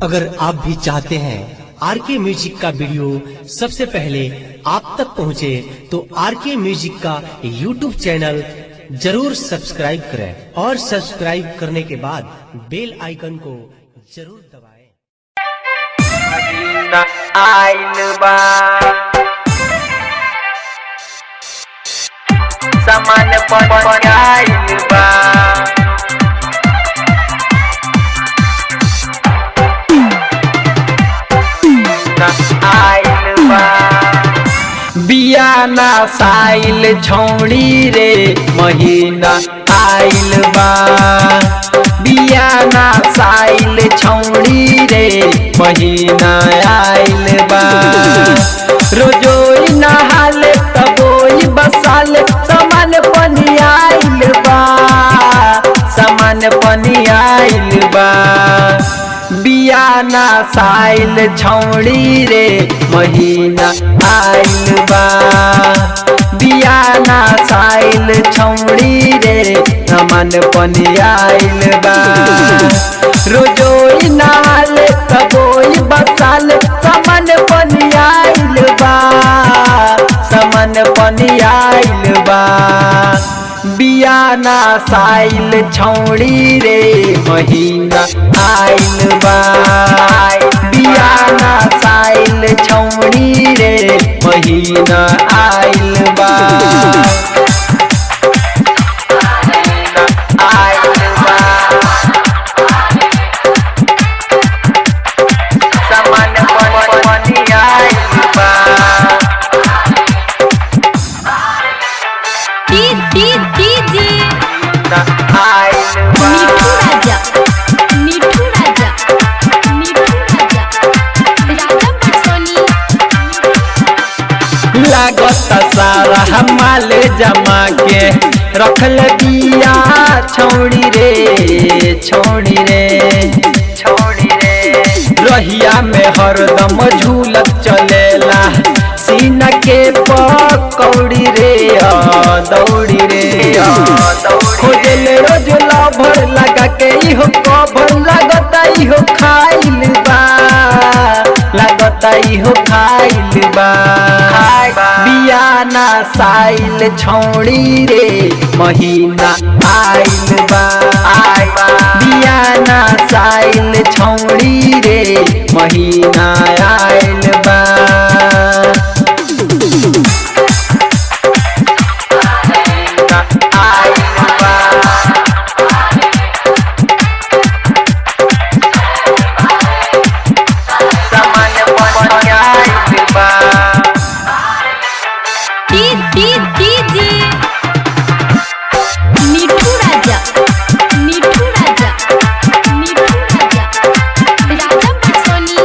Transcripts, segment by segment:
अगर आप भी चाहते हैं आर के म्यूजिक का वीडियो सबसे पहले आप तक पहुंचे, तो आर के म्यूजिक का यूट्यूब चैनल जरूर सब्सक्राइब करें और सब्सक्राइब करने के बाद बेल आइकन को जरूर दबाएं। मदीना आइल बा सामान पर आइल बा मदीना आइल बा बियाना साइल छौड़ी रे महीना आइल बा बियाना साइल छौड़ी रे महीना आइल बा रोजोई नहाले तबोई बसाले समान पनी आइल बा समान पनी आइल बा बियाना साइल छौड़ी रे महीना आइल बा बियाना साइल छौड़ी रे नमन पनी आइल बा रोजोई नाले तबोई बसाल समन पनी आइल बा समन पनी आइल बा बियाना साइल छौड़ी रे महीना आइल बा बियाना साइल छौड़ी रे महीना आइल बा आइल बा समान पनी आइल बा डी डी डीजे आइल बा मिठू राजा मिठू राजा मिठू राजा राजा पटसोनी लागत सारा हमाल जमा के रखल बिया छौड़ी रे छौड़ी रे छौड़ी रे रहिया में हरदम झूलत चलेला सीना के पकौड़ी रे आ, दौड़ी रे आ, खोजल रोज लभर लगा के इहो कभर लगता इहो खाइल बा लगता इहो खाइल बा बियाना साइल छौड़ी रे महीना आइल बा बियाना साइल छौड़ी रे महीना आइल बा आइल बा समान पनी आइल बा D D DJ Mithu Raja Mithu Raja Mithu Raja Raja पटसोनी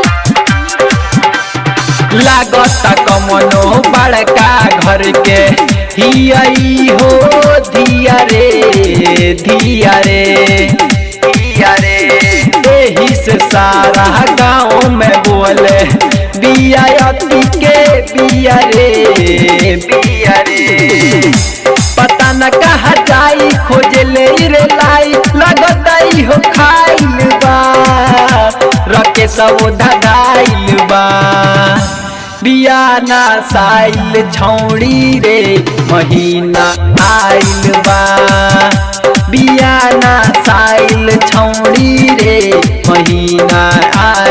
लागत कमनो बड़का घर के हियई हो धिया रे धिया रे धिया रे एही से सारा गाँव में बोले बिया अति के बिया रे बिया रे पता न कहा जाई खोजे ले रे लाई लगता हो खाइल बा रके सब धगाइल बा बियाना साइल छौड़ी रे महीना आइल बा बियाना साइल छौड़ी रे महीना आइल